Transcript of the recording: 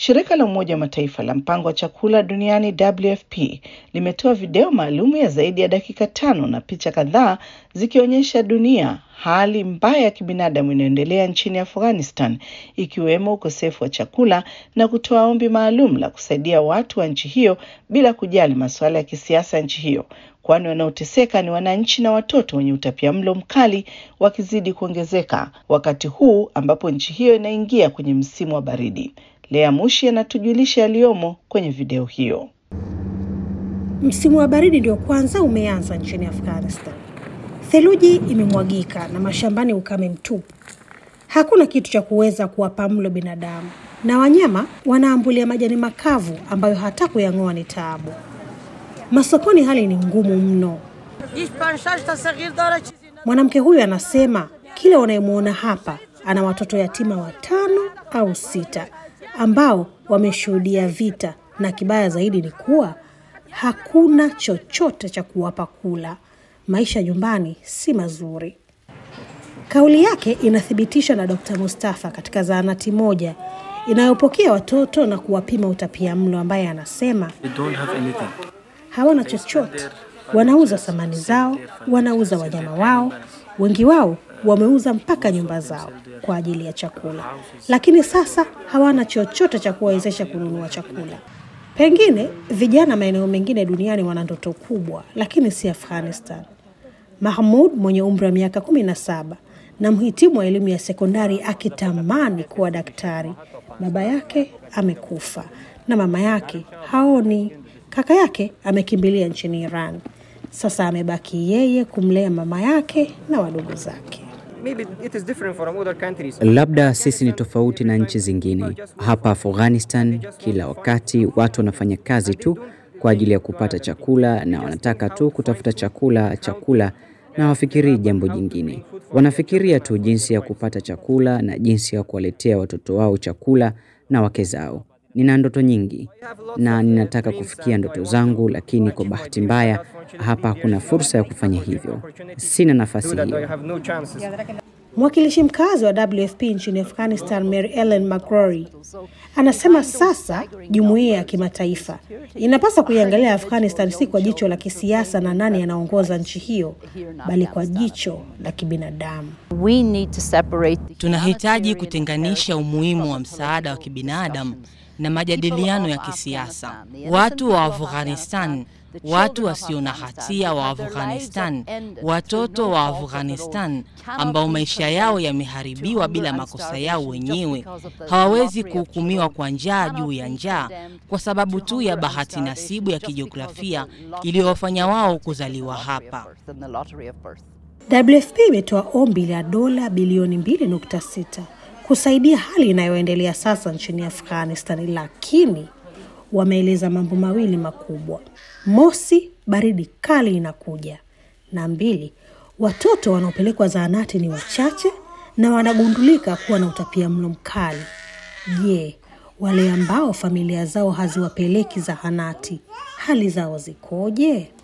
Shirika la Umoja wa Mataifa la mpango wa chakula duniani WFP limetoa video maalum ya zaidi ya dakika tano na picha kadhaa zikionyesha dunia hali mbaya ya kibinadamu inayoendelea nchini Afghanistan, ikiwemo ukosefu wa chakula na kutoa ombi maalum la kusaidia watu wa nchi hiyo bila kujali masuala ya kisiasa ya nchi hiyo, kwani wanaoteseka ni wananchi na watoto wenye utapiamlo mkali wakizidi kuongezeka wakati huu ambapo nchi hiyo inaingia kwenye msimu wa baridi. Lea Mushi anatujulisha yaliyomo kwenye video hiyo. Msimu wa baridi ndio kwanza umeanza nchini Afghanistan. Theluji imemwagika na mashambani ukame mtupu. Hakuna kitu cha kuweza kuwapa mlo binadamu, na wanyama wanaambulia majani makavu ambayo hata kuyang'oa ni taabu. Masokoni hali ni ngumu mno. Mwanamke huyu anasema kila unayemwona hapa ana watoto yatima watano au sita ambao wameshuhudia vita, na kibaya zaidi ni kuwa hakuna chochote cha kuwapa kula. Maisha nyumbani si mazuri. Kauli yake inathibitishwa na Dr. Mustafa katika zahanati moja inayopokea watoto na kuwapima utapia mlo, ambaye anasema hawana chochote. Wanauza samani zao, wanauza wanyama wao, wengi wao wameuza mpaka nyumba zao kwa ajili ya chakula, lakini sasa hawana chochote cha kuwawezesha kununua chakula. Pengine vijana maeneo mengine duniani wana ndoto kubwa, lakini si Afghanistan. Mahmud mwenye umri wa miaka kumi na saba na mhitimu wa elimu ya sekondari akitamani kuwa daktari, baba yake amekufa na mama yake haoni. Kaka yake amekimbilia nchini Iran. Sasa amebaki yeye kumlea mama yake na wadogo zake. Labda sisi ni tofauti na nchi zingine. Hapa Afghanistan, kila wakati watu wanafanya kazi tu kwa ajili ya kupata chakula, na wanataka tu kutafuta chakula, chakula, na hawafikirii jambo jingine. Wanafikiria tu jinsi ya kupata chakula na jinsi ya kuwaletea watoto wao chakula na wake zao. Nina ndoto nyingi na ninataka kufikia ndoto zangu, lakini kwa bahati mbaya hapa hakuna fursa ya kufanya hivyo. Sina nafasi hiyo. Mwakilishi mkazi wa WFP nchini Afghanistan, Mary Ellen McCrory, anasema sasa jumuiya ya kimataifa inapaswa kuiangalia Afghanistan si kwa jicho la kisiasa na nani anaongoza nchi hiyo, bali kwa jicho la kibinadamu. Tunahitaji kutenganisha umuhimu wa msaada wa kibinadamu na majadiliano ya kisiasa. Watu wa Afghanistan, watu wasio na hatia wa Afghanistan, watoto wa Afghanistan ambao maisha yao yameharibiwa bila makosa yao wenyewe, hawawezi kuhukumiwa kwa njaa juu ya njaa kwa sababu tu ya bahati nasibu ya kijiografia iliyowafanya wao kuzaliwa hapa. WFP imetoa ombi la dola bilioni 2.6 kusaidia hali inayoendelea sasa nchini Afghanistan, lakini wameeleza mambo mawili makubwa: mosi, baridi kali inakuja, na mbili, watoto wanaopelekwa zahanati ni wachache na wanagundulika kuwa na utapia mlo mkali. Je, wale ambao familia zao haziwapeleki zahanati, hali zao zikoje?